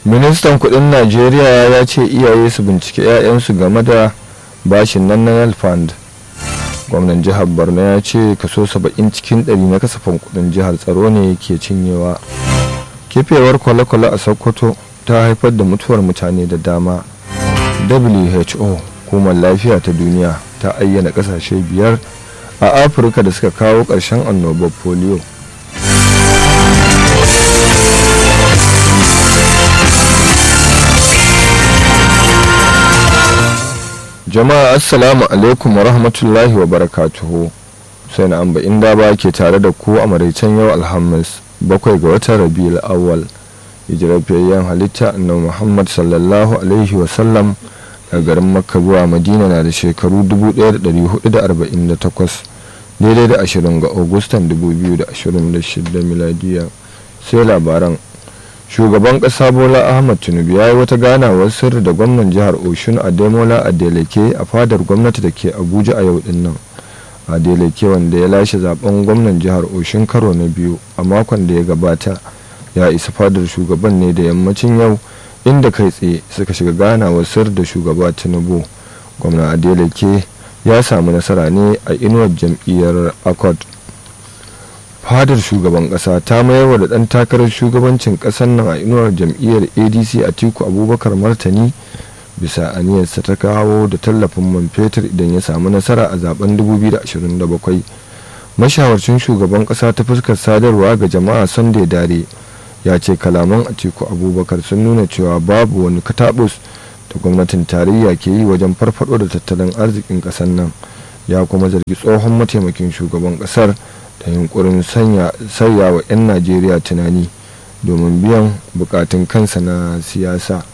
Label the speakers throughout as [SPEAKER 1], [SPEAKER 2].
[SPEAKER 1] ministan kudin najeriya ya ce iyaye su bincike 'ya'yansu game da bashin nan na fund gwamnan jihar borno ya ce kaso 70 cikin 100 na kasafin kudin jihar tsaro ne ke cinyewa kifewar kwale-kwale a sokoto ta haifar da mutuwar mutane da dama who hukumar lafiya ta duniya ta ayyana kasashe biyar a afirka da suka kawo ƙarshen annobar polio jama'a assalamu alaikum wa rahmatullahi wa barakatuhu sai na amba inda ba ke tare da ku a maraicen yau alhamis bakwai ga watan rabiul awwal hijirafiyayyen halitta annabi muhammad sallallahu alaihi wasallam a garin makka zuwa madina na da shekaru 1448 daidai da 20 ga agustan 2026 miladiya sai labaran shugaban kasa bola ahmad tinubu ya yi wata ganawar sirri da gwamnan jihar oshun ademola adeleke a fadar gwamnati da ke abuja a yau din nan adeleke wanda ya lashe zaben gwamnan jihar oshun karo na biyu a makon da ya gabata ya isa fadar shugaban ne da yammacin yau inda kai tsaye suka shiga ganawar sir da shugaba tinubu gwamna adeleke ya samu nasara ne a inuwar jam'iyyar accord fadar shugaban kasa ta mayarwa da dan takarar shugabancin kasar nan a inuwar jam'iyyar adc a tiku abubakar martani bisa aniyarsa ta kawo da tallafin man fetur idan ya samu nasara a zaben 2027 mashawarcin shugaban kasa ta fuskar sadarwa ga jama'a sunday dare ya ce kalaman atiku abubakar sun nuna cewa babu wani katabus da gwamnatin tarayya ke yi wajen farfado da tattalin arzikin kasar nan ya kuma zargi tsohon mataimakin shugaban kasar da yunkurin sanya wa 'yan najeriya tunani domin biyan bukatun kansa na siyasa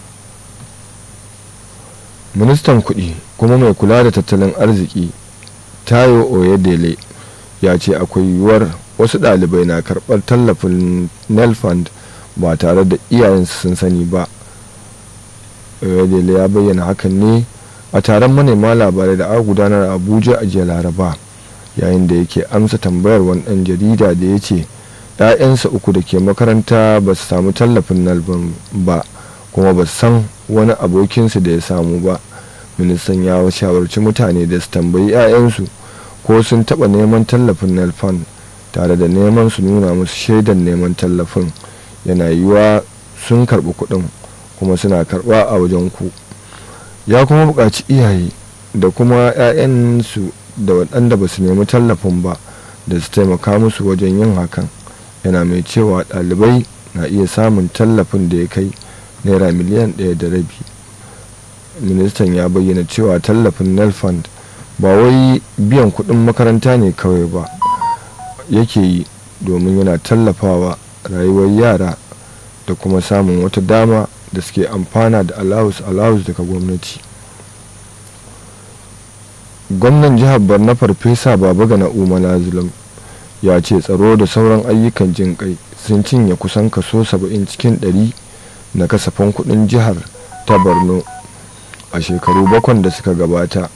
[SPEAKER 1] ministan kudi kuma mai kula da tattalin arziki tayo oyedele ya ce akwai yiwuwar wasu ɗalibai na karɓar tallafin nelfund ba tare da iyayensu sun sani ba oyedele ya bayyana hakan ne a taron manema labarai da aka gudanar a abuja a jiya laraba yayin da yake amsa tambayar wani ɗan jarida da ya ce ‘ya'yansa uku da ke makaranta ba su samu tallafin nalban ba kuma ba san wani abokinsu da ya samu ba ministan ya shawarci mutane da su tambayi 'ya'yansu ko sun taɓa neman tallafin nalfan tare da neman su nuna musu shaidan neman tallafin yana yiwuwa sun karɓi kuɗin kuma suna karɓa a wajen ku ya kuma buƙaci iyaye da kuma 'ya'yansu da waɗanda ba su nemi tallafin ba da su taimaka musu wajen yin hakan yana mai cewa ɗalibai na iya samun tallafin da ya kai naira miliyan ɗaya da rabi ministan ya bayyana cewa tallafin nelfund ba wai biyan kuɗin makaranta ne kawai ba yake yi domin yana tallafawa rayuwar yara da kuma samun wata dama da suke amfana da alawus alawus daga gwamnati gwamnan jihar borno farfesa baba ga na'uma zulum ya ce tsaro da sauran ayyukan jin kai sun cinye kusan kaso 70 cikin 100 na kasafin kudin jihar ta borno a shekaru bakwan da suka gabata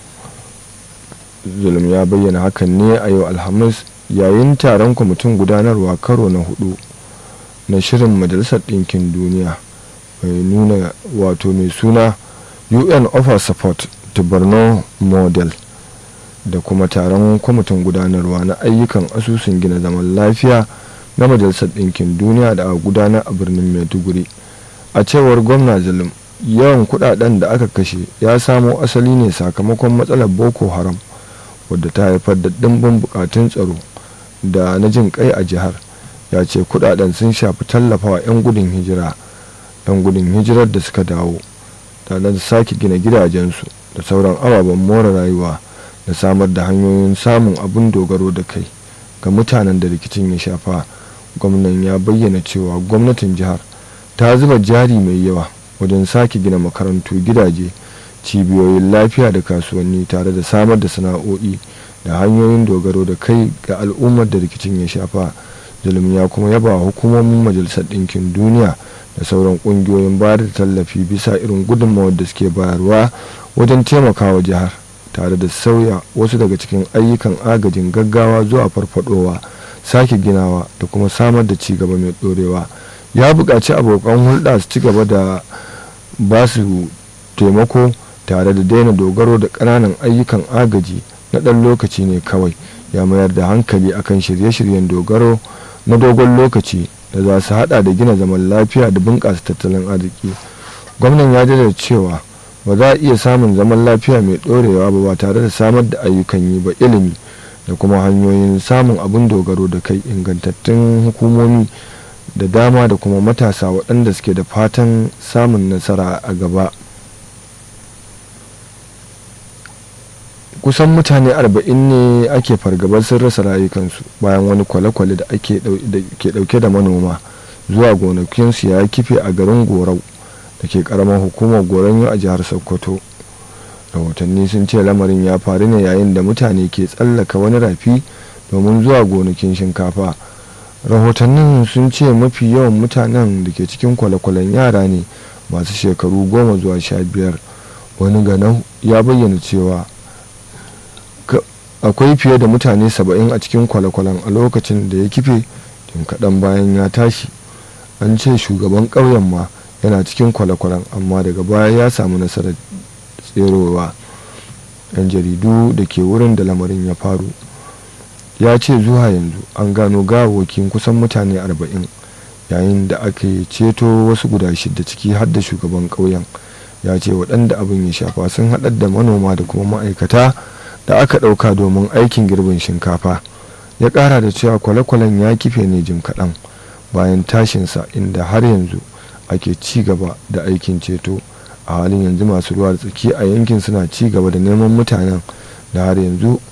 [SPEAKER 1] zulum ya bayyana hakan ne a yau alhamis yayin taron kwamitin gudanarwa karo na hudu na shirin majalisar ɗinkin duniya mai nuna wato mai suna un offer support to borno model da kuma taron kwamitin gudanarwa na ayyukan asusun gina zaman lafiya na majalisar ɗinkin duniya da aka gudanar a birnin maiduguri a cewar gwamna zulum yawan kudaden da aka kashe ya samo asali ne sakamakon matsalar boko haram wadda ta haifar da ɗimbin bukatun tsaro da na jin kai a jihar ya ce kudaden sun shafi tallafawa 'yan gudun hijira 'yan gudun hijirar da suka dawo tare da sake gina gidajensu da sauran ababen more rayuwa da samar da hanyoyin samun abin dogaro da kai ga mutanen da rikicin ya shafa gwamnan ya bayyana cewa gwamnatin jihar ta zuba jari mai yawa wajen sake gina makarantu gidaje cibiyoyin lafiya da kasuwanni tare da samar da sana'o'i da hanyoyin dogaro da kai ga al'ummar da rikicin ya shafa zulum ya kuma yaba hukumomin majalisar ɗinkin duniya da sauran ƙungiyoyin bayar da tallafi bisa irin gudunmawar da suke bayarwa wajen taimakawa jihar tare da sauya wasu daga cikin ayyukan agajin gaggawa zuwa farfadowa sake ginawa da kuma samar da ci gaba mai ɗorewa ya buƙaci abokan hulɗa su ci gaba da ba su taimako tare da daina dogaro da ƙananan ayyukan agaji na ɗan lokaci ne kawai ya mayar da hankali akan shirye-shiryen dogaro na dogon lokaci da za su hada da gina zaman lafiya da bunƙasa tattalin arziki gwamnan ya da cewa ba za a iya samun zaman lafiya mai ɗorewa ba ba tare da samar da ayyukan yi ba ilimi da kuma hanyoyin samun abin dogaro da kai ingantattun hukumomi da dama da kuma matasa waɗanda suke da fatan samun nasara a gaba kusan mutane arba'in ne ake fargabar sun rasa rayukansu bayan wani kwale-kwale da ke dauke da manoma zuwa gonakinsu ya kife a garin gorau da ke karamar hukumar goron a jihar sokoto rahotanni sun ce lamarin ya faru ne yayin da mutane ke tsallaka wani rafi domin zuwa gonakin shinkafa rahotannin sun ce mafi yawan mutanen da ke cikin kwale-kwalen yara ne masu shekaru goma zuwa sha biyar wani ganau ya bayyana cewa akwai fiye da mutane saba'in a cikin kwale-kwalen a lokacin da ya kife tun kaɗan bayan ya tashi an ce shugaban ƙauyen ma yana cikin kwale-kwalen amma daga baya ya samu nasarar tserowa yan jaridu da ke wurin da lamarin ya faru ya ce zuwa yanzu an gano gawakin kusan mutane arba'in yayin da aka ceto wasu guda shida ciki har da shugaban ƙauyen ya ce waɗanda abin ya shafa sun haɗar da manoma da kuma ma'aikata da aka ɗauka domin aikin girbin shinkafa ya ƙara da cewa kwale-kwalen ya kife ne jim kaɗan bayan tashinsa inda har yanzu ake ci gaba da aikin ceto a halin yanzu masu ruwa da tsaki a yankin suna ci gaba da neman mutanen da har yanzu